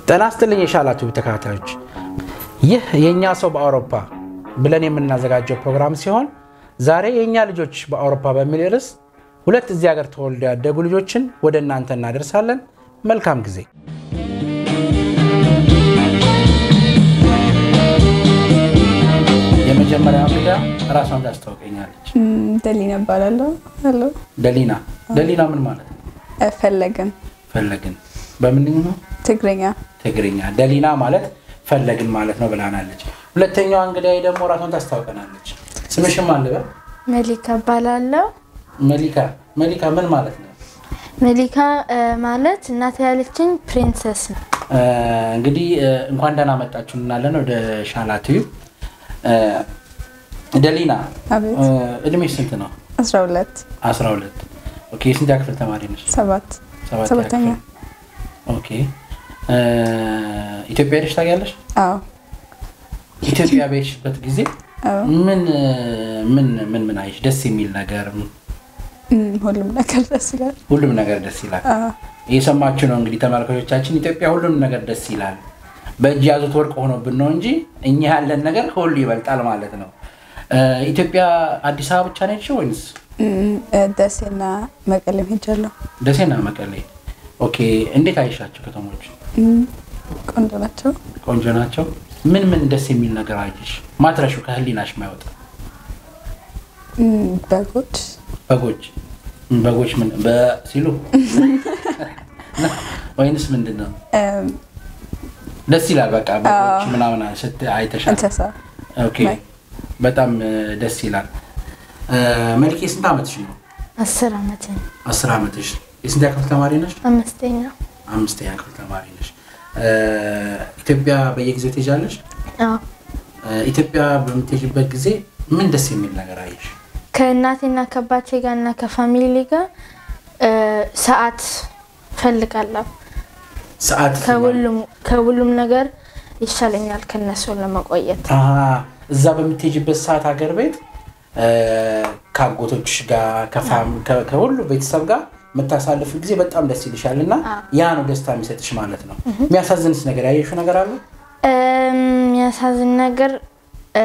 ጤና ይስጥልኝ የሻላችሁ ተከታታዮች፣ ይህ የእኛ ሰው በአውሮፓ ብለን የምናዘጋጀው ፕሮግራም ሲሆን ዛሬ የእኛ ልጆች በአውሮፓ በሚል ርዕስ ሁለት እዚህ ሀገር ተወልደው ያደጉ ልጆችን ወደ እናንተ እናደርሳለን። መልካም ጊዜ። የመጀመሪያ እንግዳ ራሷን ታስታውቀኛለች። ደሊና እባላለሁ። ሄሎ ደሊና። ደሊና ምን ማለት ነው? ፈለግን ፈለግን በምን ነው? ትግርኛ ትግርኛ። ደሊና ማለት ፈለግን ማለት ነው ብላናለች። ሁለተኛዋ እንግዳዬ ደግሞ ራሷን ታስታውቀናለች። ስምሽም አልበ መሊካ እባላለሁ። መሊካ። መሊካ ምን ማለት ነው? መሊካ እ፣ ማለት እናት ያለችኝ ፕሪንሰስ ነው። እ፣ እንግዲህ እ፣ እንኳን ደህና መጣችሁ እንላለን ወደ ሻላ ቲዩብ። እ፣ ደሊና አቤት እ፣ እድሜሽ ስንት ነው? 12 12 ኦኬ። የስንተኛ ክፍል ተማሪ ነሽ? ሰባት ሰባተኛ ሰባተኛ ክፍል። ኦኬ። እ፣ ኢትዮጵያ ሄደሽ ታውቂያለሽ? አዎ ኢትዮጵያ በሄድሽበት ጊዜ አዎ ምን ምን ምን ምን አየሽ? ደስ የሚል ነገር እም፣ ሁሉም ነገር ደስ ይላል። ሁሉም ነገር ደስ ይላል። አዎ እየሰማችሁ ነው እንግዲህ ተመልካቾቻችን፣ ኢትዮጵያ ሁሉም ነገር ደስ ይላል። በእጅ ያዙት ወርቅ ሆኖብን ነው እንጂ እኛ ያለን ነገር ከሁሉ ይበልጣል ማለት ነው። እ፣ ኢትዮጵያ አዲስ አበባ ብቻ ነው የሄድሽው ወይንስ እም፣ እ፣ ደሴና መቀሌም ሄጃለሁ። ደሴና መቀሌ? ኦኬ። እንዴት አይሻቸው ከተሞች? እም፣ ቆንጆ ናቸው። ቆንጆ ናቸው። ምን ምን ደስ የሚል ነገር አየሽ? ማትረሹ ከህሊናሽ ማይወጣ እም፣ በጎች በጎች በጎች ምን በሲሉ ወይንስ ምንድን ነው? እም፣ ደስ ይላል። በቃ በጎች አዎ። ምናምን ስት አይተሻል? እንስሳ ኦኬ ማይ- በጣም እ፣ ደስ ይላል። እ፣ መልኬ ስንት ዓመትሽ ነው? አስር ዓመት ነው። አስር ዓመትሽ። የስንተኛ ክፍል ተማሪ ነሽ? አምስተኛ አምስተኛ ክፍል ተማሪ ነሽ። እ፣ ኢትዮጵያ በየጊዜው ትሄጃለሽ? አዎ። እ፣ ኢትዮጵያ በምትሄጂበት ጊዜ ምን ደስ የሚል ነገር አየሽ? ከእናቴና ከአባቴ ጋር እና ከፋሚሊ ጋር እ፣ ሰዓት ፈልጋለሁ። ሰዓት ከሁሉም ከሁሉም ነገር ይሻለኛል ከነሱ ለመቆየት። አሀ፣ እዛ በምትሄጂበት ሰዓት ሀገር ቤት እ፣ ከአጎቶችሽ ጋር ከፋም- ከ- ከሁሉ ቤተሰብ ጋር የምታሳልፍ ጊዜ በጣም ደስ ይልሻል እና ያ ነው ደስታ የሚሰጥሽ ማለት ነው። የሚያሳዝንስ ነገር ያየሽው ነገር አለ? እ፣ የሚያሳዝን ነገር እ፣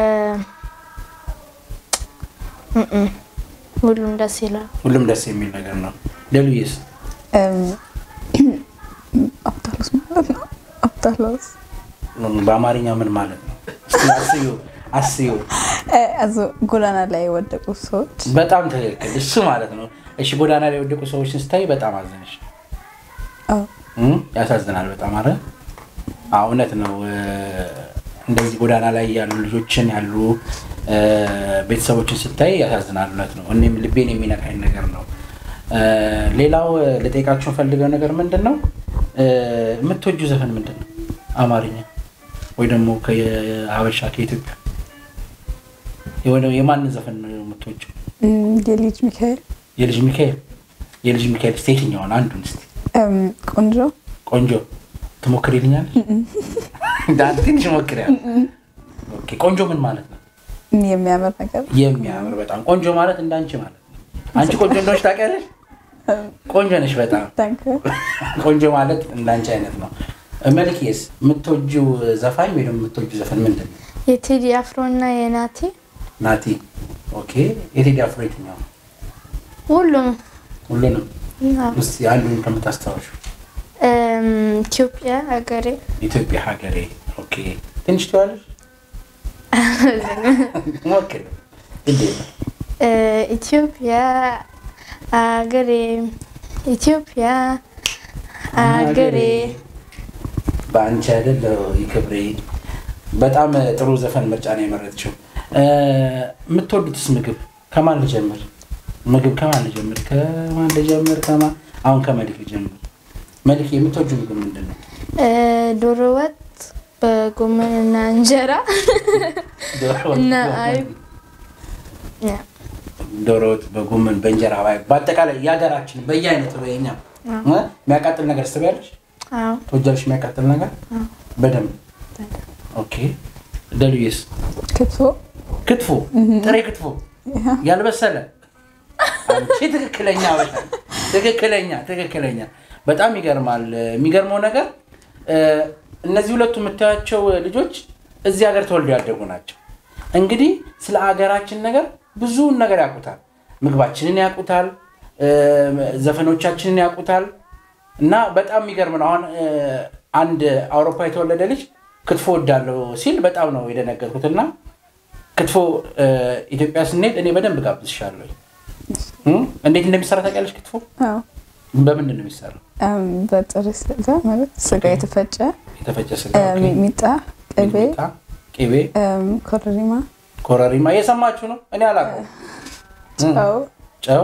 እም፣ እም፣ ሁሉም ደስ ይላል። ሁሉም ደስ የሚል ነገር ነው። ሌሉዬስ እም፣ አብታሎስ ማለት ነው። አብታሎስ በአማርኛ ምን ማለት ነው? እስኪ አስዩ አስዩ። እ፣ አዞ ጎዳና ላይ የወደቁ ሰዎች በጣም ትክክል፣ እሱ ማለት ነው። እሺ ጎዳና ላይ የወደቁ ሰዎችን ስታይ በጣም አዘንሽ። አዎ እም፣ ያሳዝናል በጣም አረ አዎ፣ እውነት ነው። እ፣ እንደዚህ ጎዳና ላይ ያሉ ልጆችን ያሉ እ፣ ቤተሰቦችን ስታይ ያሳዝናል። እውነት ነው። እኔም ልቤን የሚነካኝ ነገር ነው። እ፣ ሌላው እ፣ ልጠይቃችሁ ፈልገው ነገር ምንድን ነው እ፣ የምትወጂው ዘፈን ምንድን ነው? አማርኛ ወይ ደግሞ ከሀበሻ ከኢትዮጵያ የሆነ የማንን ዘፈን ነው የምትወጂው? እም፣ የልጅ ሚካኤል የልጅ ሚካኤል የልጅ ሚካኤል እስኪ የትኛውን አንዱን እስኪ እም፣ ቆንጆ ቆንጆ ትሞክሪልኛለሽ? ዳን ትንሽ ሞክሪያ። ኦኬ ቆንጆ ምን ማለት ነው? እም፣ የሚያምር ነገር የሚያምር በጣም ቆንጆ ማለት እንዳንቺ ማለት ነው። አንቺ ቆንጆ እንደሆነች ታውቂያለሽ? ቆንጆ ነሽ በጣም ታንክ ቆንጆ ማለት እንዳንቺ አይነት ነው። መልክዬስ የምትወጂው ዘፋኝ ወይ ደግሞ የምትወጂው ዘፈን ምንድን ነው? የቴዲ አፍሮ እና የናቲ ናቲ። ኦኬ የቴዲ አፍሮ የትኛው? ሁሉም ሁሉንም አዎ። እስኪ አንዱን ከምታስታውሹ። እም፣ ኢትዮጵያ ሀገሬ ኢትዮጵያ ሀገሬ። ኦኬ ትንሽ ትዋለሽ? ሞክሪ እንዴት ነው? እ፣ ኢትዮጵያ ሀገሬ ኢትዮጵያ ሀገሬ በአንቺ አይደለው ይክብሬ። በጣም ጥሩ ዘፈን ምርጫ ነው የመረጥችው። እ፣ የምትወዱትስ ምግብ ከማን ልጀምር? ምግብ ከማን ልጀምር? ከማን ልጀምር? ከማን አሁን ከመልክ ልጀምር። መልክ የምትወጁ ምግብ ምንድን ነው? እ፣ ዶሮ ወጥ በጎመን እና እንጀራ ዶሮ ወጥ እና በጎመን። አይብ ያ፣ ዶሮ ወጥ በጎመን በእንጀራ ባይ በአጠቃላይ የሀገራችን በየአይነቱ በኛ የሚያቃጥል ነገር ስትበያለሽ አዎ ትወጃለሽ? የሚያቃጥል ነገር በደንብ ኦኬ። ደሉዬስ ክትፎ ክትፎ፣ ጥሬ ክትፎ ያልበሰለ አንቺ ትክክለኛ በጣም ትክክለኛ ትክክለኛ። በጣም ይገርማል። የሚገርመው ነገር እ፣ እነዚህ ሁለቱ የምታያቸው ልጆች እዚህ ሀገር ተወልደው ያደጉ ናቸው። እንግዲህ ስለ ሀገራችን ነገር ብዙውን ነገር ያውቁታል። ምግባችንን ያውቁታል፣ እ፣ ዘፈኖቻችንን ያውቁታል። እና በጣም የሚገርም ነው። አሁን እ፣ አንድ አውሮፓ የተወለደ ልጅ ክትፎ ወዳለው ሲል በጣም ነው የደነገጥኩት። እና ክትፎ እ፣ ኢትዮጵያ ስንሄድ እኔ በደንብ ጋብዝሻለሁ። እ? እንዴት እንደሚሰራ ታውቂያለሽ? ክትፎ አዎ በምንድን ነው የሚሰራው? እም፣ በጥሬ ስጋ ማለት ስጋ የተፈጨ የተፈጨ ስጋ፣ እ፣ ኦኬ። ሚጥሚጣ፣ ቅቤ፣ ሚጥሚጣ፣ ቅቤ፣ እም፣ ኮረሪማ፣ ኮረሪማ እየሰማችሁ ነው። እኔ አላውቀውም። ጨው ጨው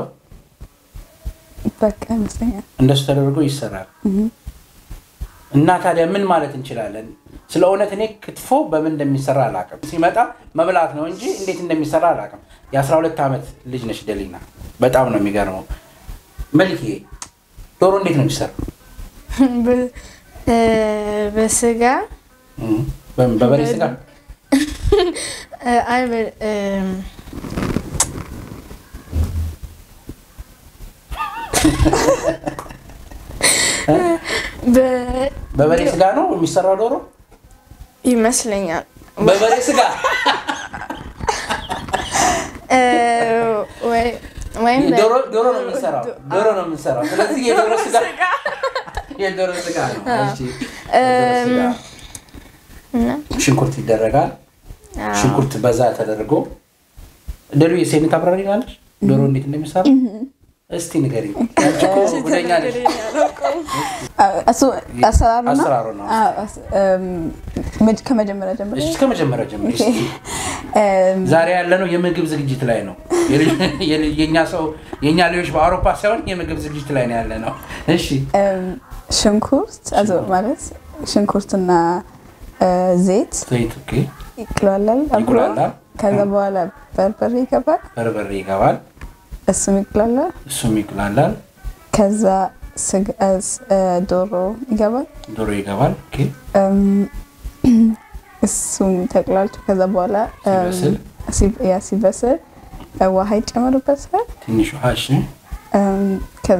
በቃ ይመስለኛል። እንደሱ ተደርጎ ይሰራል። እና ታዲያ ምን ማለት እንችላለን? ስለ እውነት እኔ ክትፎ በምን እንደሚሰራ አላውቅም። ሲመጣ መብላት ነው እንጂ እንዴት እንደሚሰራ አላውቅም። የ12 ዓመት ልጅ ነች ደሊና። በጣም ነው የሚገርመው። መልኬ ዶሮ እንዴት ነው የሚሰራው? በ- እ፣ በስጋ እም፣ በምን? በበሬ ስጋ እ፣ አይ በ- እም፣ በ- በበሬ ስጋ ነው የሚሰራው ዶሮ ይመስለኛል በበሬ ስጋ እ፣ ወይ- ወይም በ- ዶሮ ዶሮ ነው የምንሰራው ዶሮ ነው የምንሰራው። ስለዚህ የዶሮ ስጋ የዶሮ ስጋ ነው። እሺ፣ የዶሮ ስጋ። እና ሽንኩርት ይደረጋል። አዎ። ሽንኩርት በዛ ተደርጎ ደሉ የሴኔት አብራሪ ናለች። ዶሮ እንዴት እንደሚሰራ እስቲ ንገሪኝ። አንቺ እኮ ጉደኛ ነሽ። አ- እሱ አሰራሩ ነው። አሰራሩ ነው። አዎ፣ አስ- እም፣ መጅ- ከመጀመሪያ ጀምሮ እሺ ከመጀመሪያ ጀምሮ እስቲ። እም፣ ዛሬ ያለነው የምግብ ዝግጅት ላይ ነው። የልጅ- የልጅ- የእኛ ሰው የእኛ ልጆች በአውሮፓ ሳይሆን የምግብ ዝግጅት ላይ ነው ያለ ነው። እሺ እም፣ ሽንኩርት አዞ ማለት ሽንኩርትና እ፣ ዘይት ዘይት ኦኬ፣ ይቅላላል አብሮ። ይቁላላል። ከዛ በኋላ በርበሬ ይገባል፣ በርበሬ ይገባል፣ እሱም ይቅላላል። እሱም ይቁላላል፣ ከዛ ስጋ- እ፣ ስ- እ፣ ዶሮ ይገባል። ዶሮ ይገባል። ኦኬ፣ እም፣ እሱም ተቅላልቶ ከዛ በኋላ እም፣ ሲበስል? ሲ- ያ ሲበስል እ፣ ውሃ ይጨመርበታል። ትንሽ ውሃ እሺ፣ እም፣ ከዛ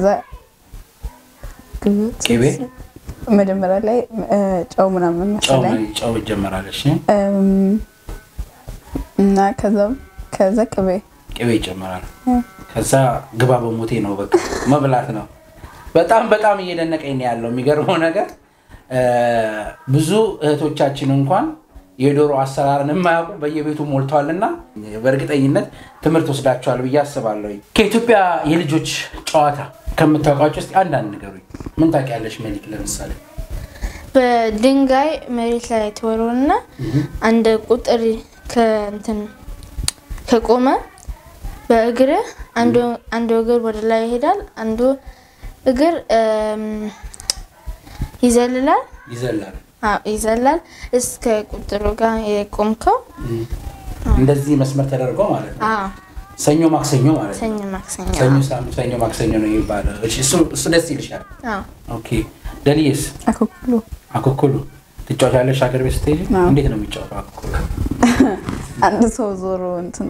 ግብት ቅቤ? መጀመሪያ ላይ እ፣ ጨው ምናምን ጨው መሰለኝ ጨው ይጀመራል። እሺ፣ እም፣ እና ከዛ ከዛ ቅቤ ቅቤ ይጨመራል። እ፣ ከዛ ግባ በሞቴ ነው በቃ መብላት ነው። በጣም በጣም እየደነቀኝ ነው ያለው። የሚገርመው ነገር እ፣ ብዙ እህቶቻችን እንኳን የዶሮ አሰራርን የማያውቁ በየቤቱ ሞልተዋል እና በእርግጠኝነት ትምህርት ወስዳቸዋል ብዬ አስባለሁ። ከኢትዮጵያ የልጆች ጨዋታ ከምታውቃቸው ውስጥ አንዳንድ ንገሩኝ። ምን ታውቂያለሽ መሊክ? ለምሳሌ በድንጋይ መሬት ላይ ተወርውና አንድ ቁጥር ከእንትን ከቆመ በእግርህ አንዱ አንዱ እግር ወደ ላይ ይሄዳል፣ አንዱ እግር እም፣ ይዘልላል። ይዘላል። አዎ ይዘላል እስከ ቁጥሩ ጋር የቆምከው። እንደዚህ መስመር ተደርጎ ማለት ነው። አዎ ሰኞ ማክሰኞ ማለት ነው። ሰኞ ማክሰኞ። ሰኞ ሳምንት፣ ሰኞ ማክሰኞ ነው የሚባለው። እሺ፣ እሱ- እሱ ደስ ይልሻል። አዎ ኦኬ ደልዬስ አኮኩሉ አኮኩሉ ትጫወቻለሽ? ሀገር ቤት ስትሄጂ አዎ። እንዴት ነው የሚጫወተው አኮኩሉ? አንድ ሰው ዞሮ እንትን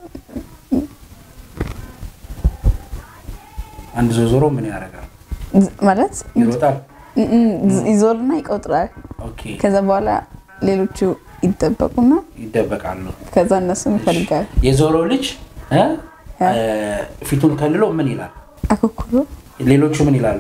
አንድ ዞ ዞሮ ምን ያደርጋል? ማለት ይሮጣል። እ- እ- ይዞርና ይቆጥራል። ኦኬ ከዛ በኋላ ሌሎቹ ይጠበቁና ይደበቃሉ። ከዛ እነሱን ይፈልጋል። የዞሮ ልጅ እ? ያ። እ፣ ፊቱን ከልሎ ምን ይላል? አኮኩሉ ሌሎቹ ምን ይላሉ?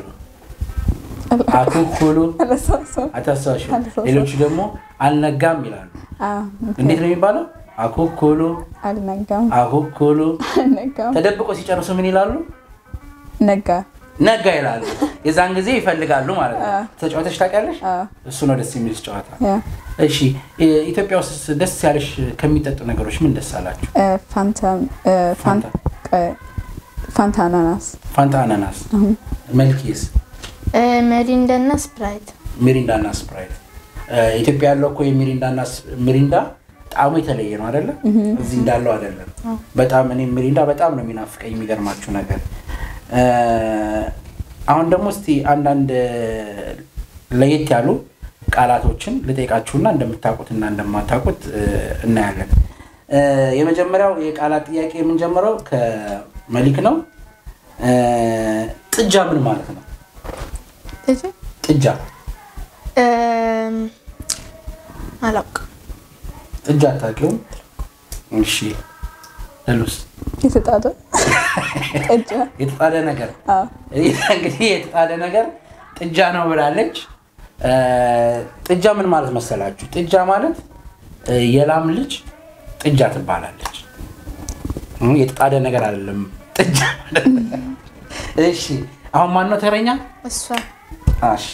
አኮኩሉ አለሳሰው አታሳሽ። አልተሳሳም። ሌሎቹ ደግሞ አልነጋም ይላሉ። እንዴት ነው የሚባለው? አኮኩሉ አልነጋም አኮኩሉ። አልነጋም ተደብቆ ሲጨርሱ ምን ይላሉ? ነጋ ነጋ ይላሉ። የዛን ጊዜ ይፈልጋሉ ማለት ነው። አዎ። ተጫዋተሽ ታውቂያለሽ? አዎ። እሱ ነው ደስ የሚል ጨዋታ። ያ እሺ እ- ኢትዮጵያ ውስጥ ደስ ያለሽ ከሚጠጡ ነገሮች ምን ደስ አላችሁ? እ፣ ፋንታ እ፣ ፋን- ቀ- ፋንታ አናናስ ፋንታ፣ አናናስ፣ መልኪስ፣ እ፣ መሪንዳና ስፕራይት ሚሪንዳ እና ስፕራይት። እ፣ ኢትዮጵያ ያለው እኮ የሚሪንዳ እና ስ- ሚሪንዳ ጣዕሙ የተለየ ነው አይደለ? እዚህ እንዳለው አይደለም። በጣም እኔ ሚሪንዳ በጣም ነው የሚናፍቀኝ። የሚገርማችሁ ነገር እ፣ አሁን ደግሞ እስቲ አንዳንድ ለየት ያሉ ቃላቶችን ልጠይቃችሁና እንደምታውቁትና እንደማታውቁት እ፣ እናያለን። እ፣ የመጀመሪያው የቃላት ጥያቄ የምንጀምረው ከመሊክ ነው። እ፣ ጥጃ ምን ማለት ነው? ጥጃ እም፣ አላውቅም። ጥጃ አታውቂውም? እሺ ሉስ የተጣደ ጥጃ የተጣደ ነገር አዎ እንግዲህ የተጣደ ነገር ጥጃ ነው ብላለች። እ፣ ጥጃ ምን ማለት መሰላችሁ? ጥጃ ማለት እ፣ የላም ልጅ ጥጃ ትባላለች። እ፣ የተጣደ ነገር አይደለም ጥጃ ማለት። እሺ አሁን ማን ነው ተረኛ? እሷ እሺ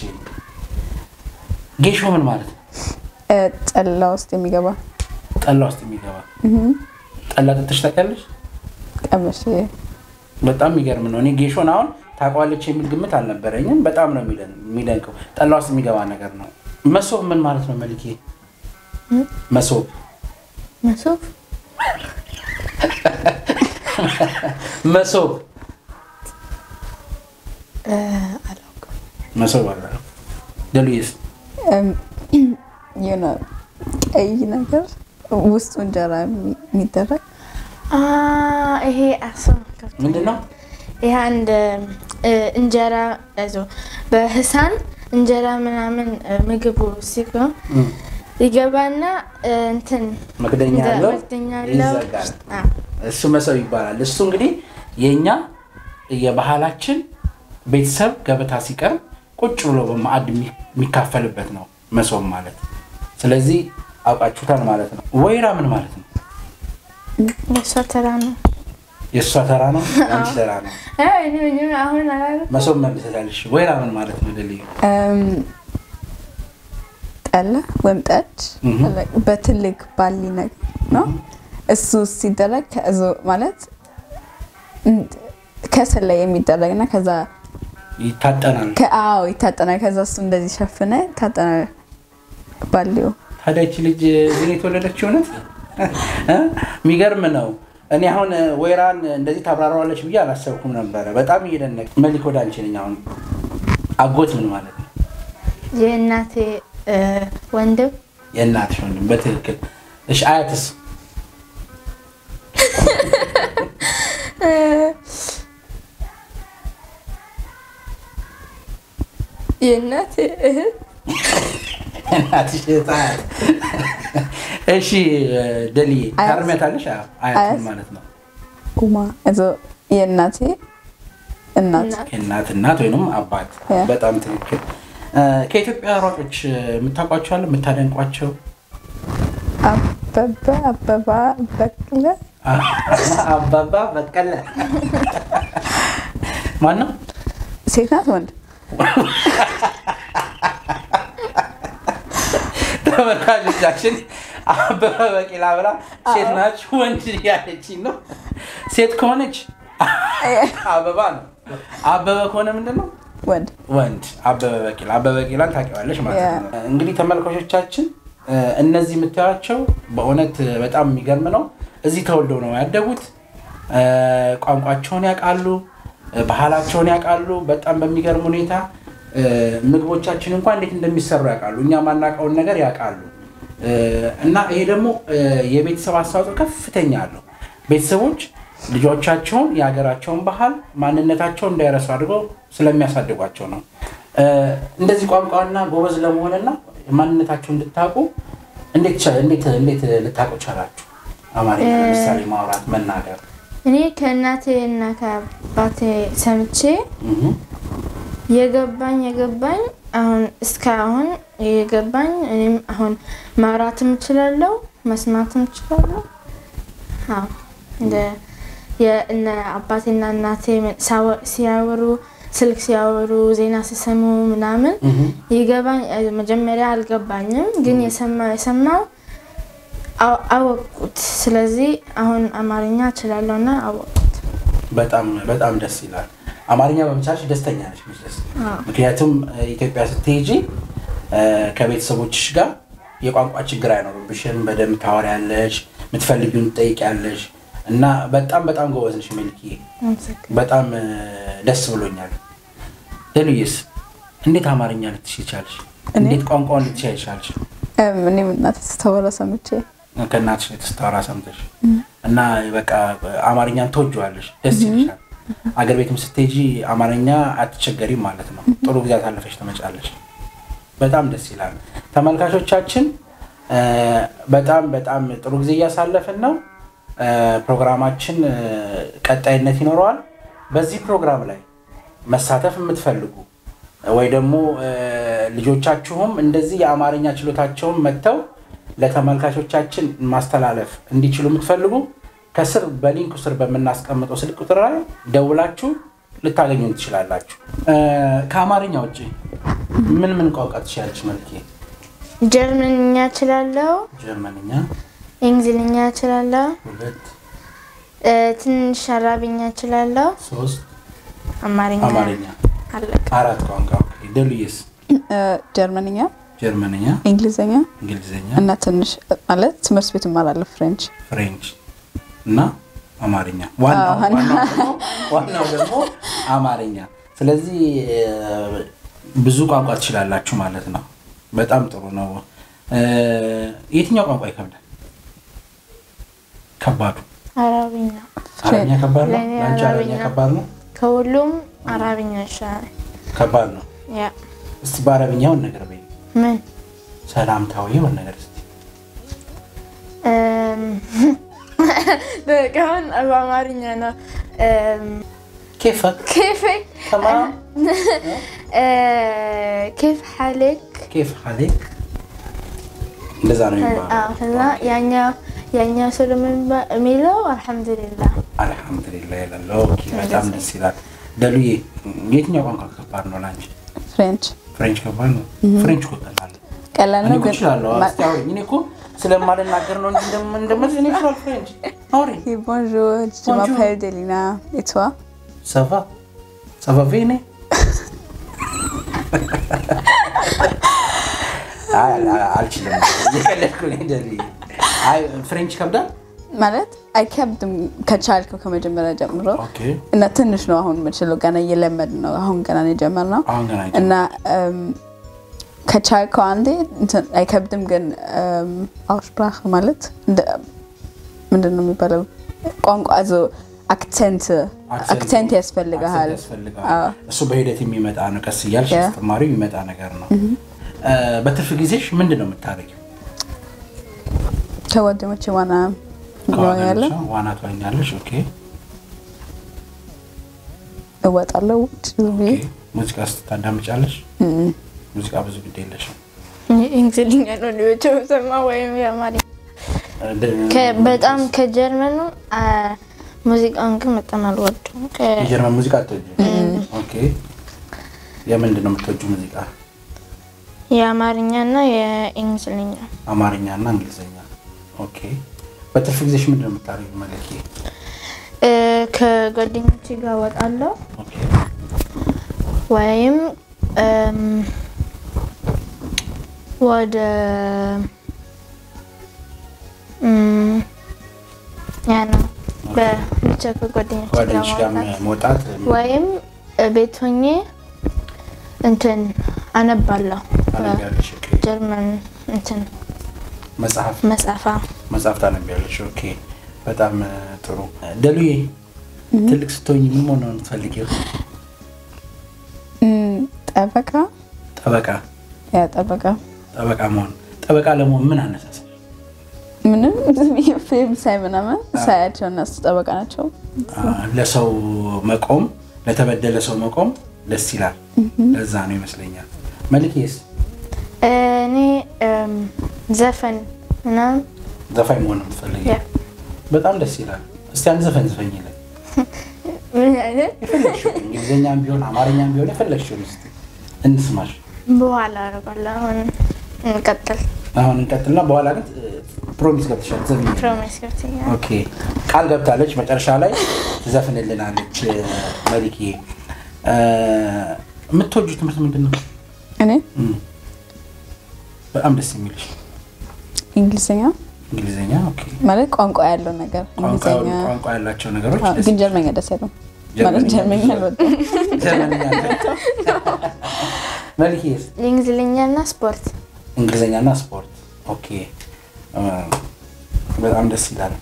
ጌሾ ምን ማለት ነው? እ፣ ጠላ ውስጥ የሚገባ ጠላ ውስጥ የሚገባ ጠላ ጠጥሽ ታውቂያለሽ? ቀመሽ በጣም የሚገርም ነው። እኔ ጌሾን አሁን ታውቀዋለች የሚል ግምት አልነበረኝም። በጣም ነው የሚደን- የሚደንቀው። ጠላ ውስጥ የሚገባ ነገር ነው። መሶብ ምን ማለት ነው መልኬ? መሶብ መሶብ መሶብ እ፣ አላውቅም። መሶብ አለ ደሉዬስ እም፣ የሆነ ቀይ ነገር ውስጡ እንጀራ የሚ- የሚደረግ አ፣ ይሄ አስብ ምንድን ነው? ይሄ አንድ እ፣ እንጀራ እዞ በህሳን እንጀራ ምናምን እ፣ ምግቡ ሲሆን እም፣ ይገባና እ፣ እንትን መክደኛ እንደ ያለው መክደኛ ያለው ይዘጋል። አ፣ እሱ መሶብ ይባላል። እሱ እንግዲህ የእኛ የባህላችን ቤተሰብ ገበታ ሲቀርብ ቁጭ ብሎ በማዕድ የሚ- የሚካፈልበት ነው መሶብ ማለት። ስለዚህ አውቃችሁታል ማለት ነው። ወይራ ምን ማለት ነው? የእሷ ተራ ነው። የእሷ ተራ ነው፣ የአንቺ ተራ ነው። እ፣ እኔ ምንም አሁን አላውቅም። መሶብ መልሰታለሽ። ወይራ ምን ማለት ነው? ደልዩ እም፣ ጠላ ወይም ጠጅ እህ። በትልቅ ባሊ ነገር ነው። እሱ ሲደረግ ከእዞ ማለት እም፣ ከስር ላይ የሚደረግ እና ከዛ ይታጠናል። ከአዎ ይታጠናል። ከዛ እሱ እንደዚህ ሸፍነ ታጠና ባሊው ታዲያ ይቺ ልጅ እዚህ ነው የተወለደችው? እውነት እ? የሚገርም ነው። እኔ አሁን ወይራን እንደዚህ ታብራራዋለች ብዬ አላሰብኩም ነበረ። በጣም እየደነቅ መሊክ ወደ አንቺ ነኝ። አሁን አጎት ምን ማለት ነው? የእናቴ እ፣ ወንድም የእናትሽ ወንድም። በትክክል እሺ። አያትስ? የእናቴ እህት እናትሽ እህት አያት። እሺ ደልዬ አያት? ታርሚያታለሽ? አዎ፣ አያት ምን አያት? ማለት ነው? ኡማ እዞ የእናቴ እናት እናት የእናት እናት ወይንም አባት። ያ። በጣም ትክክል። እ፣ ከኢትዮጵያ ሯጮች የምታውቋቸው አለ የምታደንቋቸው? አበበ አበባ በቅለ አባባ በቀለ ማን ነው? ሴት ናት ወንድ ተመልካቾቻችን አበበ በቂላ ብላ ሴት ናች ወንድ ያለችኝ ነው። ሴት ከሆነች አበባ ነው። አበበ ከሆነ ምንድን ነው? ወንድ ወንድ አበበ በቂላ አበበ በቂላን ታውቂዋለሽ ማለት ነው። እንግዲህ ተመልካቾቻችን እ፣ እነዚህ የምታዩቸው በእውነት በጣም የሚገርም ነው። እዚህ ተወልደው ነው ያደጉት። እ፣ ቋንቋቸውን ያውቃሉ፣ እ፣ ባህላቸውን ያውቃሉ። በጣም በሚገርም ሁኔታ እ፣ ምግቦቻችን እንኳን እንዴት እንደሚሰሩ ያውቃሉ። እኛ ማናውቀውን ነገር ያውቃሉ። እ፣ እና ይሄ ደግሞ እ፣ የቤተሰብ አስተዋጽኦ ከፍተኛ አለው። ቤተሰቦች ልጆቻቸውን የሀገራቸውን ባህል ማንነታቸውን እንዳይረሱ አድርገው ስለሚያሳድጓቸው ነው። እ፣ እንደዚህ ቋንቋና ጎበዝ ለመሆንና ማንነታቸውን እንድታውቁ እንዴት ቻ- እንዴት እንዴት ልታውቁ ቻላችሁ? አማርኛ ለምሳሌ ማውራት፣ መናገር እኔ ከእናቴ እና ከአባቴ ሰምቼ እህ። የገባኝ የገባኝ አሁን እስካሁን የገባኝ እኔም አሁን ማውራትም እችላለሁ መስማትም እችላለሁ። አዎ እንደ የእነ አባቴና እናቴ ሳወ- ሲያወሩ ስልክ ሲያወሩ ዜና ሲሰሙ ምናምን እህ። ይገባኝ መጀመሪያ አልገባኝም፣ ግን የሰማ የሰማው አው- አወቅኩት። ስለዚህ አሁን አማርኛ እችላለሁና አወቅኩት። በጣም በጣም ደስ ይላል። አማርኛ በመቻልሽ ደስተኛ ነች መቼስ። አዎ። ምክንያቱም እ፣ ኢትዮጵያ ስትሄጂ እ፣ ከቤተሰቦችሽ ጋር የቋንቋ ችግር አይኖርብሽም። በደንብ ታወሪያለሽ፣ የምትፈልጊውን ትጠይቂያለሽ እና በጣም በጣም ጎበዝ ነሽ ሜልክዬ። አመሰግናለሁ። በጣም እ፣ ደስ ብሎኛል። ደሉዬስ እንዴት አማርኛ ልትችይ ቻልሽ? እኔ? እንዴት ቋንቋውን ልትችይ ቻልሽ? እም፣ እኔም እናቴ ስተወራ ሰምቼ ከእናትሽ የተስተዋራ ሰምተሽ እና በቃ አማርኛን ትወጂዋለሽ፣ ደስ ይልሻል። አገር ቤትም ስትሄጂ አማርኛ አትቸገሪም ማለት ነው። ጥሩ ጊዜ አሳልፈሽ ትመጫለሽ። በጣም ደስ ይላል። ተመልካቾቻችን እ፣ በጣም በጣም ጥሩ ጊዜ እያሳለፍን ነው። እ፣ ፕሮግራማችን እ፣ ቀጣይነት ይኖረዋል። በዚህ ፕሮግራም ላይ መሳተፍ የምትፈልጉ ወይ ደግሞ እ፣ ልጆቻችሁም እንደዚህ የአማርኛ ችሎታቸውን መጥተው ለተመልካቾቻችን ማስተላለፍ እንዲችሉ የምትፈልጉ ከስር በሊንኩ ስር በምናስቀምጠው ስልክ ቁጥር ላይ ደውላችሁ ልታገኙ ትችላላችሁ። እ፣ ከአማርኛ ውጭ ምን ምን ቋንቋ ትችላለች? መልኬ ጀርመንኛ እችላለሁ፣ ጀርመንኛ እንግሊዝኛ እችላለሁ፣ ሁለት፣ እ፣ ትንሽ አረብኛ እችላለሁ፣ ሶስት፣ አማርኛ አማርኛ አለቀ። አራት ቋንቋ። ኦኬ። ደሉዬስ እ፣ ጀርመንኛ፣ ጀርመንኛ፣ እንግሊዝኛ እንግሊዝኛ፣ እና ትንሽ ማለት ትምህርት ቤት እማራለሁ ፍሬንች። ፍሬንች እና አማርኛ። ዋናው አዎ፣ ዋናው ደግሞ ዋናው ደግሞ አማርኛ። ስለዚህ እ፣ ብዙ ቋንቋ ትችላላችሁ ማለት ነው። በጣም ጥሩ ነው። እ፣ የትኛው ቋንቋ ይከብዳል? ከባዱ አረብኛ አረብኛ ከባድ ነው። ለእኔ ለአንቺ አረብኛ አረብኛ ከባድ ነው። ከሁሉም አረብኛ ይሻላል። ከባድ ነው። ያ እስቲ በአረብኛውን ነገር በይ። ምን ሰላምታዊ የሆነ ነገር እስቲ እም፣ በቃ አሁን በአማርኛ ነው። እም፣ ኬፈክ ኬፍ ተማም እ፣ ኬፍ ሐሊክ ኬፍ ሀሌክ እንደዛ ነው የሚባለው። አዎ፣ ከዛ ያኛው ያኛው ሰው ደግሞ የሚባ- የሚለው አልሐምዱሊላህ አልሐምዱሊላህ ይላል። ኦኬ በጣም ደስ ይላል። ደሉዬ የትኛው ቋንቋ ከባድ ነው ለአንቺ? ፍሬንች ፍሬንች ከባድ ነው። ፍሬንች እኮ ቀላል ነው። ቀላል እኔ ነው እኮ ግን እችላለሁ። ማ- እስቲ አውሪኝ። እኔ እኮ ስለማልናገር ነው እንጂ እንደም- እንደምልሽ እኔ እችላለሁ ፍሬንች። አውሪኝ። Oui, bonjour, je Bonjour. m'appelle Delina. Et toi ሰፋ ሰፋ ቬኔ አይ አል- አልችልም። እየቀለድኩ ነው ደሉዬ። አይ ፍሬንች ከብዳል። ማለት አይከብድም ከቻልከው ከመጀመሪያ ጀምሮ ኦኬ እና ትንሽ ነው አሁን የምችለው ገና እየለመድ ነው አሁን ገና ነው የጀመርነው አሁን ገና እና እም፣ ከቻልከው አንዴ እንትን አይከብድም ግን አውስፕራክ ማለት እንደ- ምንድን ነው የሚባለው ቋንቋ ዞ አክሰንት አክሰንት ያስፈልግሃል አክሰንት ያስፈልጋል። አዎ። እሱ በሂደት የሚመጣ ነው። ቀስ እያልሽ ያ። ስትማሪው የሚመጣ ነገር ነው። እ፣ በትርፍ ጊዜሽ ምንድን ነው የምታደርጊው? ከጓደኞቼ ዋና ያለ ከዋናለሽ ዋና ትዋኛለሽ? ኦኬ እወጣለሁ ውጭ ብዬ ኦኬ። ሙዚቃ ስታዳምጫለሽ? ሙዚቃ ብዙ ግድ የለሽም። እንግሊዝኛ ነው ልጆች ሰማ ወይም የአማርኛ እ፣ ደ- ከ- በጣም ከጀርመኑ አ፣ ሙዚቃውን ግን በጣም አልወደውም። ከ- የጀርመን ሙዚቃ አትወጂም? ኦኬ። የምንድን ነው የምትወጂው ሙዚቃ? የአማርኛ እና የእንግሊዝኛ አማርኛ እና እንግሊዝኛ። ኦኬ። በትርፍ ጊዜሽ ምንድን ነው የምታደርጊው? መለኪ እ፣ ከጓደኞቼ ጋር እወጣለሁ ኦኬ። ወይም እም፣ ወደ እም፣ ያ ነው በብቻ ከጓደኞቼ ጋር ጓደኞች ጋር መውጣት መውጣት ወይም ቤት ሆኜ እንትን አነባለሁ ታነቢያለሽ? ኦኬ። ጀርመን እንትን መጽሐፍ መጽሐፋ መጽሐፍ ታነቢያለሽ? ኦኬ። በጣም እ፣ ጥሩ። ደሉዬ ትልቅ ስትሆኝ ምን መሆን ነው የምትፈልጊው? እም፣ ጠበቃ ጠበቃ ያ ጠበቃ ጠበቃ መሆን ጠበቃ ለመሆን ምን አነሳሳል? ምንም ዝም ብዬ ፊልም ሳይ ምናምን ሳያቸው እነሱ ጠበቃ ናቸው። አ፣ ለሰው መቆም ለተበደለ ሰው መቆም ደስ ይላል። ለዛ ነው ይመስለኛል። መልኬስ እኔ እም፣ ዘፈን ምናምን ዘፋኝ መሆን ነው የምትፈልጊው? ያ በጣም ደስ ይላል። እስቲ አንድ ዘፈን ዝፈኝልን። ምን አይነት የፈለግሽውን እንግሊዝኛም ቢሆን አማርኛም ቢሆን የፈለግሽውን እስቲ እንስማሽ። በኋላ አደርጋለሁ። አሁን እንቀጥል። አሁን እንቀጥልና በኋላ ግን ፕሮሚስ ገብተሻል ዘፍኝ። ፕሮሚስ ገብተኛል። ኦኬ ቃል ገብታለች። መጨረሻ ላይ ትዘፍንልናለች። መሊክ የምትወጁ ትምህርት ምንድን ነው? እኔ እም፣ በጣም ደስ የሚልሽ እንግሊዝኛ እንግሊዝኛ። ኦኬ ማለት ቋንቋ ያለው ነገር ቋንቋ እንግሊዝኛ ቋንቋ ያላቸው ነገሮች አዎ፣ ደስ ግን ጀርመኛ ደስ አይልም ማለት ጀርመኛ አልወጣም። ጀርመንኛ መልክስ የእንግሊዝኛ እና ስፖርት እንግሊዝኛና ስፖርት። ኦኬ እ፣ በጣም ደስ ይላል።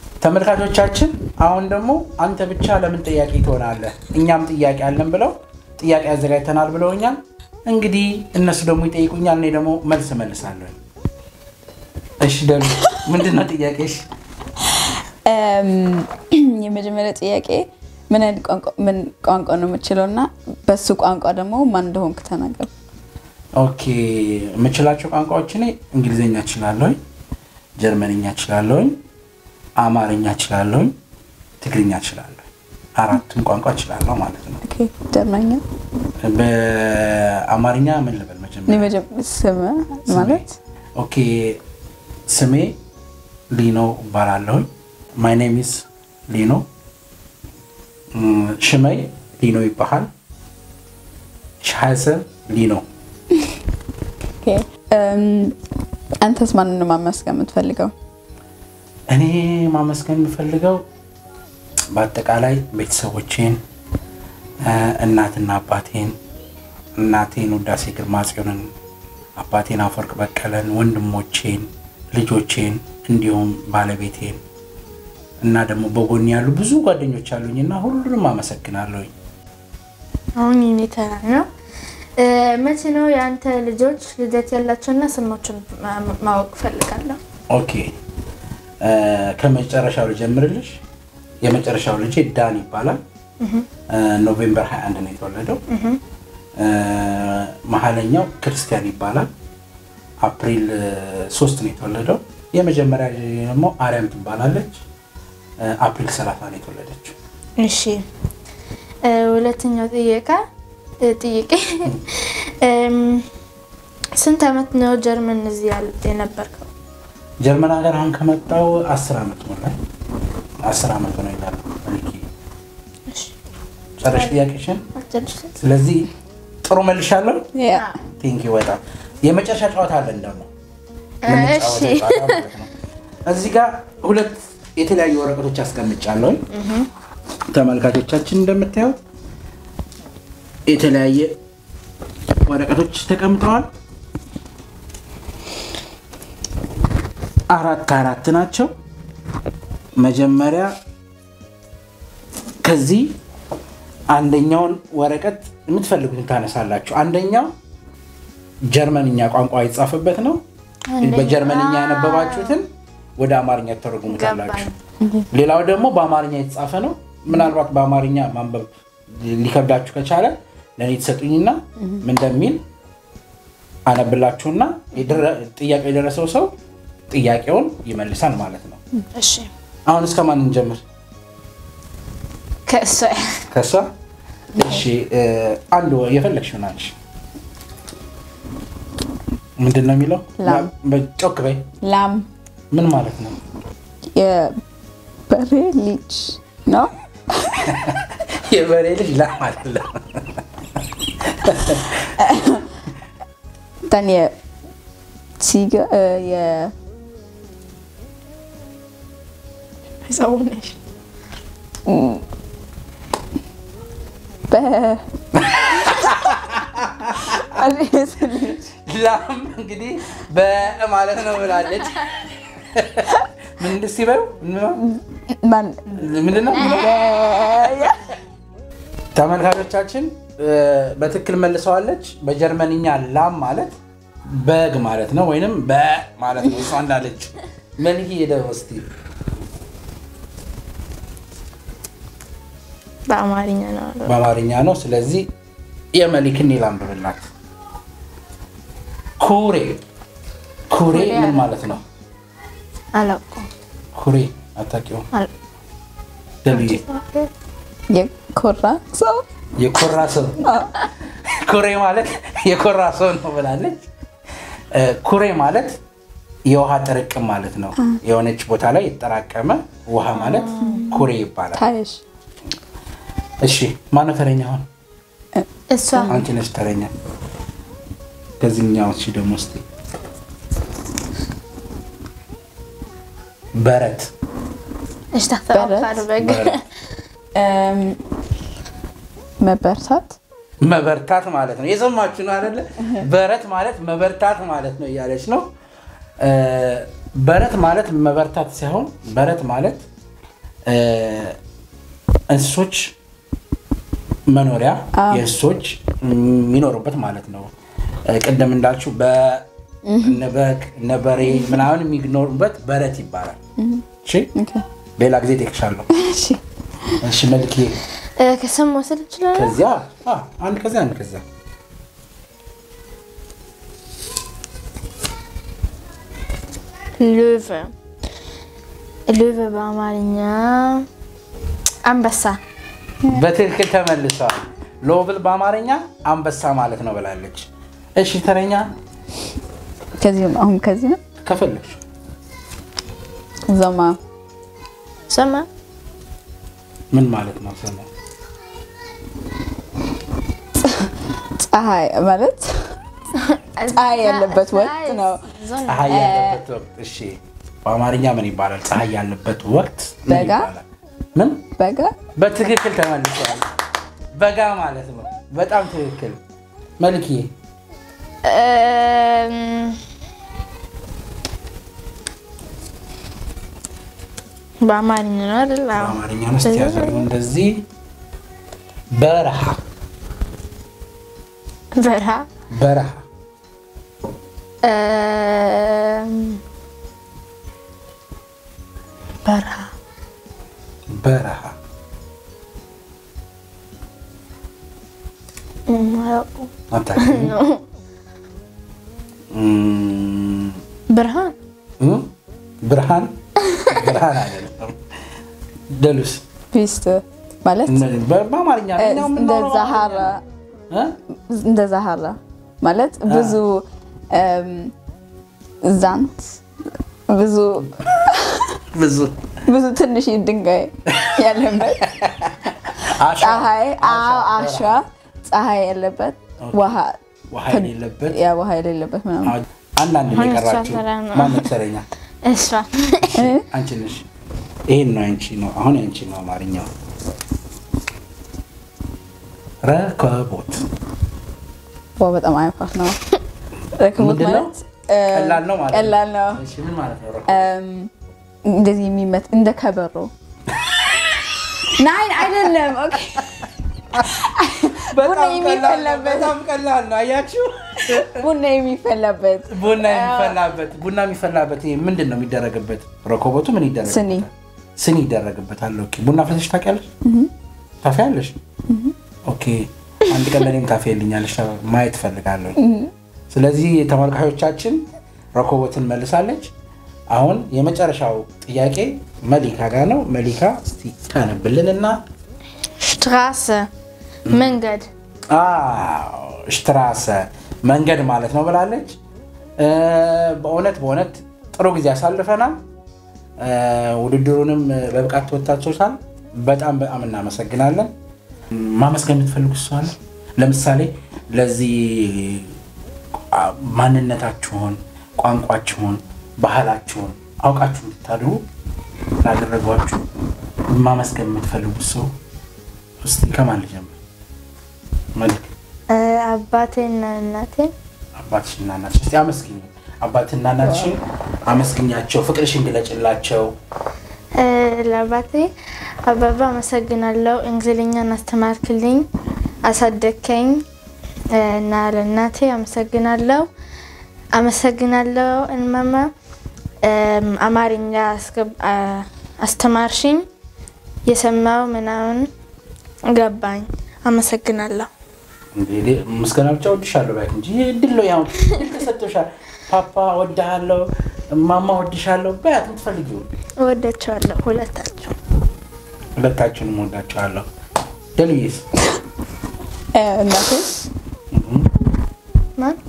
ተመልካቾቻችን አሁን ደግሞ አንተ ብቻ ለምን ጥያቄ ትሆናለህ እኛም ጥያቄ አለን ብለው ጥያቄ አዘጋጅተናል ብለውኛል። እንግዲህ እነሱ ደግሞ ይጠይቁኛል፣ እኔ ደግሞ መልስ እመልሳለሁ። እሺ ደሉ ምንድን ነው ጥያቄሽ? እም፣ የመጀመሪያ ጥያቄ ምን አይነት ቋንቋ ምን ቋንቋ ነው የምችለው እና በሱ ቋንቋ ደግሞ ማን እንደሆንክ ተናገር። ኦኬ የምችላቸው ቋንቋዎች እኔ እንግሊዝኛ እችላለሁኝ፣ ጀርመንኛ እችላለሁኝ፣ አማርኛ እችላለሁኝ፣ ትግርኛ እችላለሁ። አራቱን ቋንቋ እችላለሁ ማለት ነው። ኦኬ፣ ጀርመኛ በአማርኛ ምን ልበል መጀመሪያ? የመጀመ- ስም ማለት ኦኬ ስሜ ሊኖ እባላለሁኝ። ማይ ኔም ኢዝ ሊኖ። እም፣ ሽመይ ሊኖ ይባሃል። ሻሰብ ሊኖ። ኦኬ፣ እም፣ አንተስ ማንን ነው ማመስገን የምትፈልገው? እኔ ማመስገን የምፈልገው በአጠቃላይ ቤተሰቦቼን፣ እ፣ እናትና አባቴን፣ እናቴን ውዳሴ ግርማ ጽዮንን፣ አባቴን አፈወርቅ በቀለን፣ ወንድሞቼን፣ ልጆቼን እንዲሁም ባለቤቴን እና ደግሞ በጎን ያሉ ብዙ ጓደኞች አሉኝ እና ሁሉንም አመሰግናለሁኝ። አሁን የኔ ተራ ነው። እ፣ መቼ ነው የአንተ ልጆች ልደት ያላቸውና ስማቸውን ማ- ማወቅ ፈልጋለሁ። ኦኬ እ፣ ከመጨረሻው ልጀምርልሽ። የመጨረሻው ልጄ ዳን ይባላል። እ፣ ኖቬምበር 21 ነው የተወለደው። እ፣ መሀለኛው ክርስቲያን ይባላል። አፕሪል እ፣ ሶስት ነው የተወለደው። የመጀመሪያ ልጄ ደግሞ አርያም ትባላለች። እ፣ አፕሪል 30 ነው የተወለደችው። እሺ እ፣ ሁለተኛው ጥያቄ እ፣ ጥያቄ እም፣ ስንት ዓመት ነው ጀርመን እዚህ ያል- የነበርከው? ጀርመን ሀገር አሁን ከመጣው አስር ዓመት ሞላኝ። አስር ዓመት ሆነ ይላል። እሺ ጨረሽ ጥያቄሽን? አልጨረስኩም። ስለዚህ ጥሩ መልሻለሁ። ያ ቲንኪ በጣም የመጨረሻ ጨዋታ አለን ደግሞ እሺ የምንጫወተው ጨዋታ ማለት ነው። እዚህ ጋር ሁለት የተለያዩ ወረቀቶች አስቀምጫለሁ። ተመልካቾቻችን እንደምታዩት የተለያየ ወረቀቶች ተቀምጠዋል። አራት አራት ናቸው። መጀመሪያ ከዚህ አንደኛውን ወረቀት የምትፈልጉትን ታነሳላችሁ። አንደኛው ጀርመንኛ ቋንቋ የተጻፈበት ነው። አንደኛ- በጀርመንኛ ያነበባችሁትን ወደ አማርኛ ተተረጉሙታላችሁ። ሌላው ደግሞ በአማርኛ የተጻፈ ነው። ምናልባት በአማርኛ ማንበብ ሊከብዳችሁ ከቻለ ለእኔ ትሰጡኝና ምን እንደሚል አነብላችሁና የደረ- ጥያቄው የደረሰው ሰው ጥያቄውን ይመልሳል ማለት ነው። እሺ አሁን እስከ ማን እንጀምር? ከእሷ ከሷ እሺ፣ እ፣ አንድ ወ- የፈለግሽውን አንቺ ምንድን ነው የሚለው? ላም። ጮክ በይ። ላም ምን ማለት ነው? የበሬ ልጅ ነው። የበሬ ልጅ ላም አይደለም። dann የሲገ የ ሰው ነሽ። በ አሬስ ልጅ ላም እንግዲህ በማለት ነው ብላለች። ምን እስኪ በይው ማን ምንድን ነው? ተመልካቾቻችን እ፣ በትክክል መልሰዋለች። በጀርመንኛ ላም ማለት በግ ማለት ነው፣ ወይንም በ ማለት ነው። እሷ እንዳለች መልክ ሄደ እስኪ በአማርኛ ነው አለው። በአማርኛ ነው። ስለዚህ የመሊክን ላንብብላት። ኩሬ ኩሬ ኩሬ ምን አለ። ማለት ነው? አላውቀውም። ኩሬ አታውቂውም? አል- ደብዬ የኮራ ሰው የኮራ ሰው ኩሬ ማለት የኮራ ሰው ነው ብላለች። እ፣ ኩሬ ማለት የውሃ ጥርቅም ማለት ነው። የሆነች ቦታ ላይ የተጠራቀመ ውሃ ማለት ኩሬ ይባላል። ታይሽ እሺ ማነው ተረኛ? አሁን እሷ አንቺ ነሽ ተረኛ። ከዚህኛው እሺ ደግሞ እስኪ በረት እሽ ታፈቃሉ በግ በረት እም፣ መበርታት መበርታት ማለት ነው። የሰማችሁ ነው አይደለ? በረት ማለት መበርታት ማለት ነው እያለች ነው። እ፣ በረት ማለት መበርታት ሳይሆን በረት ማለት እ፣ እንስሶች መኖሪያ የእንስሶች የሚኖሩበት ማለት ነው። እ፣ ቅድም እንዳልችው በነበግ ነበሬ ምናምን የሚኖሩበት በረት ይባላል። እሺ ኦኬ። ሌላ ጊዜ እጠይቅሻለሁ። እሺ እሺ መልክ እ፣ ከስም መውሰድ እችላለሁ? ከዚያ አ፣ አንድ ከዚያ አንድ ከዚያ ሉቭ ሉቭ በአማርኛ አንበሳ። በትክክል ተመልሰዋል። ሎብል በአማርኛ አንበሳ ማለት ነው ብላለች። እሺ ተረኛ ከዚህ ነው አሁን ከዚህ ነው ከፈለግሽ ዘማ ሰማ ምን ማለት ነው? ስሙ ፀሐይ ማለት ፀሐይ ያለበት ወቅት ነው። ፀሐይ ያለበት ወቅት። እሺ በአማርኛ ምን ይባላል? ፀሐይ ያለበት ወቅት ምን በጋ? ይባላል? ምን በጋ በትክክል ተመልሰዋል። በጋ ማለት ነው። በጣም ትክክል መልክዬ። እም፣ በአማርኛ ነው አይደል? አዎ። በአማርኛ ነው እስኪ ያዘርጉ እንደዚህ በረሃ በረሃ በረሃ እም፣ በረሃ በረሃ እም፣ አላውቅም። አታውቂም? ነው። እም፣ ብርሃን እም? ብርሃን ብርሃን አይደለም። ደሉስ ፒስት ማለት እነዚህ በ- በአማርኛ እ፣ እኛው እንደ የምናወራው ዛሃራ እ? እንደ ዛሃራ ማለት ብዙ እም፣ ዛንት ብዙ ብዙ ብዙ ትንሽ ድንጋይ ያለበት አሸዋ፣ ፀሐይ አዎ አሸዋ፣ አሸዋ ፀሐይ ያለበት ውሃ ውሃ የሌለበት ያ ውሃ የሌለበት ምናምን አዎ፣ አንዳንድ ነው አሁን እሷ የቀራችሁ። ተራ ነው። ማነው ተረኛ? እሷ አንቺ ነሽ። ይሄን ነው አንቺ ነው አሁን አንቺ ነው አማርኛው። ረከቦት ዋው በጣም አይፋት ነው ረክቦት ምንድን ነው? ማለት እ፣ ቀላል ነው ማለት ነው። ቀላል ነው እሺ ምን ማለት ነው? ረከቦት? እም፣ እንደዚህ የሚመት እንደ ከበሮ ናይን አይደለም ኦኬ ቡና በጣም ቀላል ነው። የሚፈላበት በጣም ቀላል ነው። አያችሁ? ቡና የሚፈላበት ቡና የሚፈላበት ቡና የሚፈላበት ይሄ ምንድን ነው የሚደረግበት? ረኮቦቱ ምን ይደረግበታል? ስኒ። ስኒ ይደረግበታል። ኦኬ ቡና ፈለሽ ታውቂያለሽ? ታፊያለሽ? ኦኬ አንድ ቀን ለእኔም ታፊልኛለሽ፣ ማየት እፈልጋለሁ። ስለዚህ ተመልካቾቻችን ረኮቦትን መልሳለች። አሁን የመጨረሻው ጥያቄ መሊካ ጋር ነው። መሊካ እስቲ ታነብልን እና ሽትራሰ መንገድ አዎ፣ ሽትራሰ መንገድ ማለት ነው ብላለች። እ፣ በእውነት በእውነት ጥሩ ጊዜ ያሳልፈናል። እ፣ ውድድሩንም በብቃት ተወጥታችኋል። በጣም በጣም እናመሰግናለን። ማመስገን የምትፈልጉት ሰው አለ? ለምሳሌ ለዚህ አ፣ ማንነታችሁን፣ ቋንቋችሁን፣ ባህላችሁን አውቃችሁ እንድታድሩ ላደረጓችሁ ማመስገን የምትፈልጉት ሰው እስቲ ከማን ልጀምር? መልክ እ፣ አባቴና እናቴ አባትሽና እናትሽ እስቲ አመስግኝ። አባትና እናትሽን አመስግኛቸው፣ ፍቅርሽን ግለጭላቸው። እ፣ ለአባቴ አባባ አመሰግናለሁ፣ እንግሊዝኛን አስተማርክልኝ፣ አሳደግከኝ እ፣ እና ለእናቴ አመሰግናለሁ አመሰግናለሁ እንማማ እም፣ አማርኛ አስገብ- አ- አስተማርሽኝ፣ የሰማው ምናምን ገባኝ። አመሰግናለሁ። እንግዲህ ምስጋና ብቻ ወድሻለሁ ባይክ እንጂ ይህ እድል ነው። ያው እድል ተሰጥቶሻል። ፓፓ ወድሃለሁ፣ ማማ ወድሻለሁ በያት የምትፈልጊው። እወዳቸዋለሁ ሁለታቸው። ሁለታችሁንም ወዳችኋለሁ። ደልዬስ እ፣ እናቴ ማን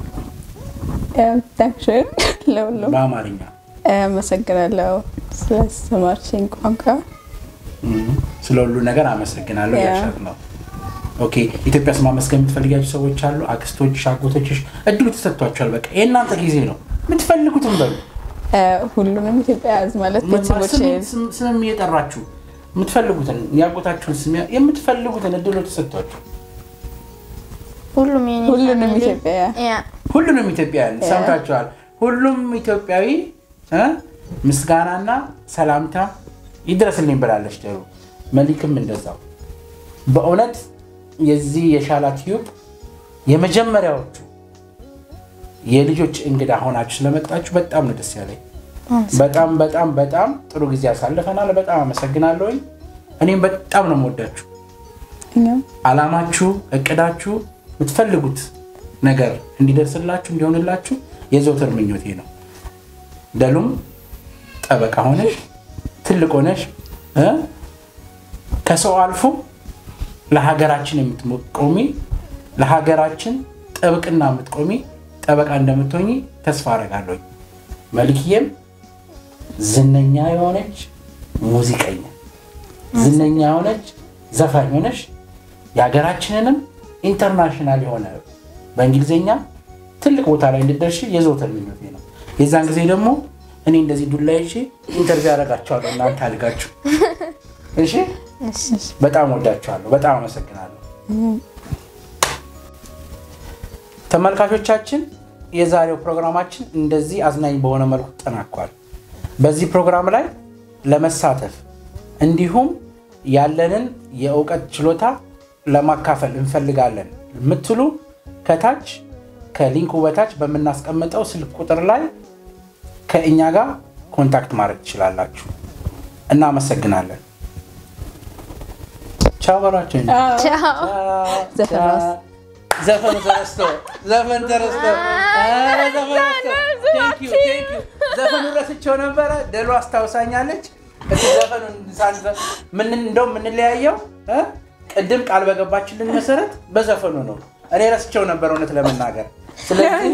ታክሽን ለሁሉም በአማርኛ እ፣ አመሰግናለሁ ስላስተማርሽኝ ቋንቋ እም፣ ስለ ሁሉ ነገር አመሰግናለሁ ያ። ያሻት ነው። ኦኬ ኢትዮጵያ ውስጥ ማመስገን የምትፈልጊያቸው ሰዎች አሉ? አክስቶችሽ፣ አጎቶችሽ እድሉ ተሰጥቷቸዋል። በቃ የእናንተ ጊዜ ነው። የምትፈልጉትም በሉ እ፣ ሁሉንም ኢትዮጵያ ያዝ ማለት ቤተሰቦቼ ስም- ስም- ስምም እየጠራችሁ የምትፈልጉትን የአጎታችሁን ስም የምትፈልጉትን እድሉ ተሰጥቷቸው ሁሉም የኔ ሁሉንም ፋሚሊ- ኢትዮጵያ ያ ሁሉንም ኢትዮጵያውያን ሰምታችኋል። ሁሉም ኢትዮጵያዊ እ ምስጋናና ሰላምታ ይድረስልኝ ብላለች። ደሩ መሊክም እንደዛው። በእውነት የዚህ የሻላ ቲዩብ የመጀመሪያዎቹ የልጆች እንግዳ ሆናችሁ ስለመጣችሁ በጣም ነው ደስ ያለኝ። በጣም በጣም በጣም ጥሩ ጊዜ አሳልፈናል። በጣም አመሰግናለሁኝ። እኔም በጣም ነው የምወዳችሁ። እኛም አላማችሁ፣ እቅዳችሁ፣ የምትፈልጉት ነገር እንዲደርስላችሁ እንዲሆንላችሁ የዘውትር ምኞቴ ነው። ደሉም ጠበቃ ሆነሽ ትልቅ ሆነሽ እ ከሰው አልፎ ለሀገራችን የምትቆሚ ለሀገራችን ጥብቅና የምትቆሚ ጠበቃ እንደምትሆኚ ተስፋ አደርጋለሁ። መልክዬም ዝነኛ የሆነች ሙዚቀኛ፣ ዝነኛ የሆነች ዘፋኝ ሆነች የሀገራችንንም ኢንተርናሽናል የሆነ በእንግሊዝኛ ትልቅ ቦታ ላይ እንድደርሽ የዘውትር ምኞቴ ነው። የዛን ጊዜ ደግሞ እኔ እንደዚህ ዱላ ይዤ ኢንተርቪው ያደርጋቸዋለሁ እናንተ አድጋችሁ። እሺ፣ በጣም ወዳችኋለሁ። በጣም አመሰግናለሁ። ተመልካቾቻችን የዛሬው ፕሮግራማችን እንደዚህ አዝናኝ በሆነ መልኩ ተጠናቋል። በዚህ ፕሮግራም ላይ ለመሳተፍ እንዲሁም ያለንን የእውቀት ችሎታ ለማካፈል እንፈልጋለን የምትሉ ከታች ከሊንኩ በታች በምናስቀምጠው ስልክ ቁጥር ላይ ከእኛ ጋር ኮንታክት ማድረግ ትችላላችሁ። እናመሰግናለን። ቻው በሏቸው። ዘፈን ራስ- ዘፈኑ ተረስቶ ዘፈን ተረስቶ ኧረ ዘፈን ረስቶ። Thank you, thank you። ዘፈኑ ረስቸው ነበረ። ደሉ አስታውሳኛለች። እስኪ ዘፈኑን ሳንዘ- ምን እንደው የምንለያየው እ? ቅድም ቃል በገባችልን መሰረት በዘፈኑ ነው። እኔ ረስቸው ነበር እውነት ለመናገር ስለዚህ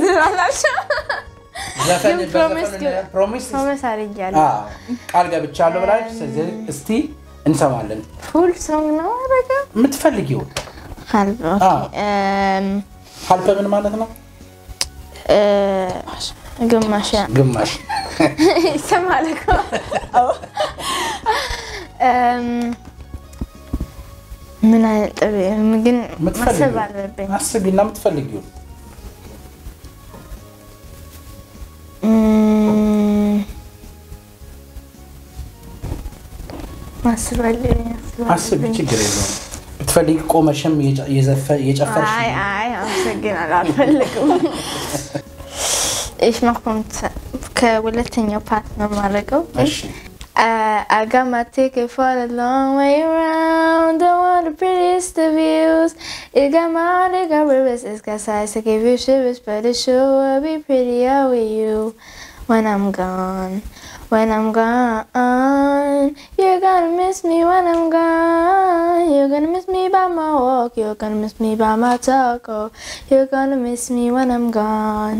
ዘፈን ግን ፕሮሚስ በዘፈኑ ፕሮሚስ ፕሮሚስ አድርጊያለሁ። አዎ፣ ቃል ገብቻለሁ ብላችሁ ስለዚህ እስቲ እንሰማለን ፉል ሶንግ ነው አደረገው። የምትፈልጊው ሀልብ ኦኬ። አዎ። እም፣ ሀልፈ ምን ማለት ነው? እ፣ ግማሽ ያ- ግማሽ ይሰማል እኮ። እም፣ ምን አይነት ጥሩ ግን ማሰብ የምትፈልጊው አለብኝ። አስቢና የምትፈልጊው እም፣ ማሰብ አለብኝ፣ ማሰብ አስቢ፣ አለብኝ። ችግር የለውም። ብትፈልጊ ቆመሽም የጨ- የዘፈ- የጨፈርሽ አይ አይ አመሰግናለሁ፣ አልፈልግም። Ich mach vom Z- ከሁለተኛው ፓርት ነው የማደርገው። እሺ Uh, I got my ticket for the long way around. Don't want the prettiest of views. It got my heart, it got rivers, it's got size to give you shivers, but it sure will be prettier with you when I'm gone. When I'm gone, you're gonna miss me when I'm gone. You're gonna miss me by my walk. You're gonna miss me by my talk. Oh, you're gonna miss me when I'm gone.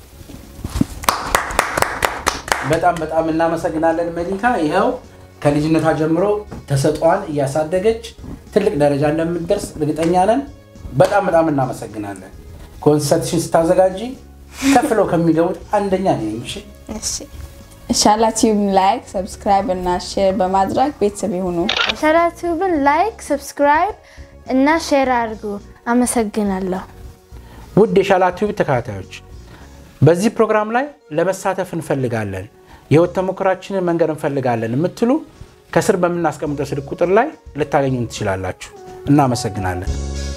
በጣም በጣም እናመሰግናለን መሊካ። ይኸው ከልጅነቷ ጀምሮ ተሰጧን እያሳደገች ትልቅ ደረጃ እንደምትደርስ እርግጠኛ ነን። በጣም በጣም እናመሰግናለን። ኮንሰርትሽን ስታዘጋጂ ከፍለው ከሚገቡት አንደኛ ነኝ። እሺ እሺ ሻላ ቲዩብ ላይክ፣ ሰብስክራይብ እና ሼር በማድረግ ቤተሰብ ይሁኑ። ሸራቲዩብን ላይክ፣ ሰብስክራይብ እና ሼር አድርጉ። አመሰግናለሁ። ውድ የሻላ ቲዩብ ተከታታዮች በዚህ ፕሮግራም ላይ ለመሳተፍ እንፈልጋለን፣ የህይወት ተሞክራችንን መንገር እንፈልጋለን የምትሉ ከስር በምናስቀምጠው ስልክ ቁጥር ላይ ልታገኙን ትችላላችሁ። እናመሰግናለን።